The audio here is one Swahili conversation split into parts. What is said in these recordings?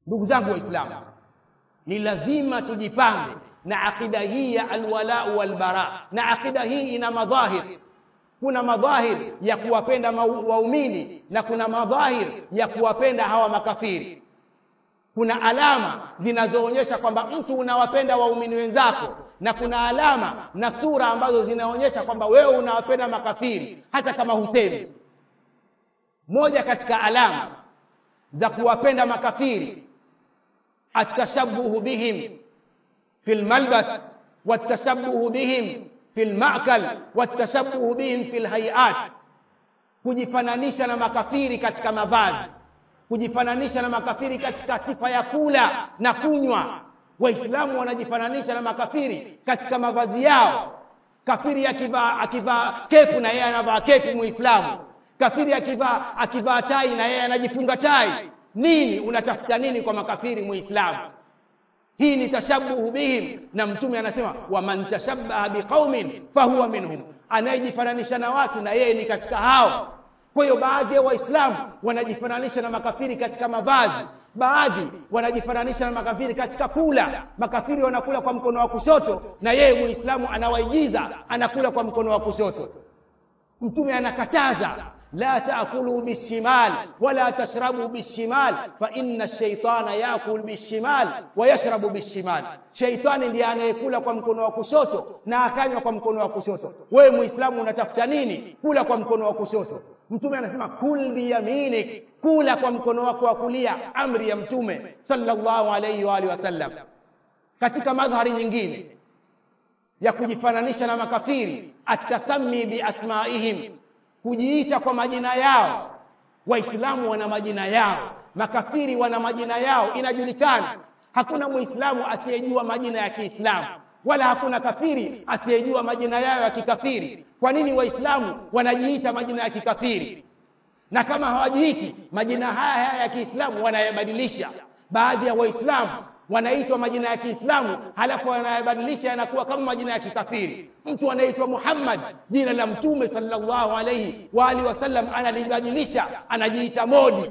ndugu zangu waislamu ni lazima tujipange na akida hii ya alwalau walbara na akida hii ina madhahir kuna madhahir ya kuwapenda waumini na kuna madhahir ya kuwapenda hawa makafiri kuna alama zinazoonyesha kwamba mtu unawapenda waumini wenzako na kuna alama na sura ambazo zinaonyesha kwamba wewe unawapenda makafiri hata kama husemi moja katika alama za kuwapenda makafiri atashabuhu bihim fi lmalbas watashabuhu bihim fi lmakal watashabuhu bihim fi lhaiat kujifananisha na makafiri katika mavazi kujifananisha na makafiri katika sifa ya kula na kunywa waislamu wanajifananisha na makafiri katika mavazi yao kafiri akivaa akivaa kepu na yeye anavaa kepu muislamu kafiri akivaa akivaa tai na yeye anajifunga tai nini unatafuta nini kwa makafiri muislamu hii ni tashabuhu bihim na mtume anasema waman tashabbaha biqaumin fahuwa minhum anayejifananisha na watu na yeye ni katika hao kwa hiyo baadhi ya waislamu wanajifananisha na makafiri katika mavazi baadhi wanajifananisha na makafiri katika kula makafiri wanakula kwa mkono wa kushoto na yeye muislamu anawaigiza anakula kwa mkono wa kushoto mtume anakataza la taakulu bishimal wala tashrabu bishimal fa inna shaitana yakul bishimal wa yashrabu bishimal shaitani ndiye anayekula kwa mkono wa kushoto na akanywa kwa mkono wa kushoto wewe muislamu unatafuta nini kula kwa mkono wa kushoto mtume anasema kul biyaminik kula kwa mkono wako wa kulia amri ya mtume sallallahu alayhi wa alihi wasallam katika madhari nyingine ya kujifananisha na makafiri atasami biasmaihim kujiita kwa majina yao waislamu wana majina yao makafiri wana majina yao inajulikana hakuna muislamu asiyejua majina ya kiislamu wala hakuna kafiri asiyejua majina yao ya kikafiri kwa nini waislamu wanajiita majina ya kikafiri na kama hawajiiti majina haya haya ya kiislamu wanayabadilisha baadhi ya waislamu wanaitwa majina ya kiislamu halafu wanayabadilisha yanakuwa kama majina ya kikafiri mtu anaitwa muhammad jina la mtume sallallahu alaihi wa alihi wasallam analibadilisha anajiita modi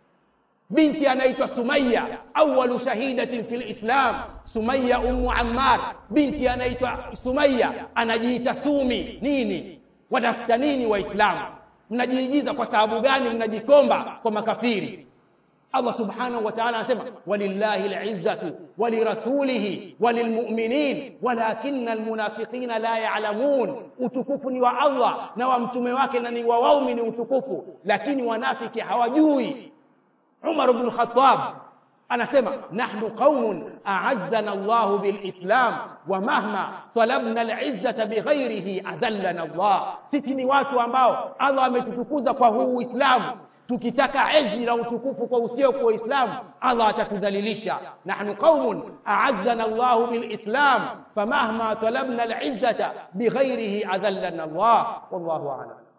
binti anaitwa sumaya awalu shahidatin fi lislam sumaya ummu ammar binti anaitwa sumaya anajiita sumi nini watafuta nini waislamu mnajiigiza kwa sababu gani mnajikomba kwa makafiri Allah subhanahu wa ta'ala anasema walillahi al'izzatu walirasulihi walilmu'minin walakinna almunafiqina la ya'lamun utukufu ni wa Allah na wa mtume wake na ni wa waumini utukufu lakini wanafiki hawajui Umar ibn Khattab anasema nahnu qaumun a'azzana Allah bilislam wa mahma talabna al'izzata bighairihi adallana Allah sisi ni watu ambao Allah ametutukuza kwa huu Uislamu tukitaka ezi na utukufu kwa usio kwa Uislamu Allah atatudhalilisha nahnu qaumun a'azzana Allah bilislam famahma talabna al'izzata bighairihi adallana Allah wallahu a'lam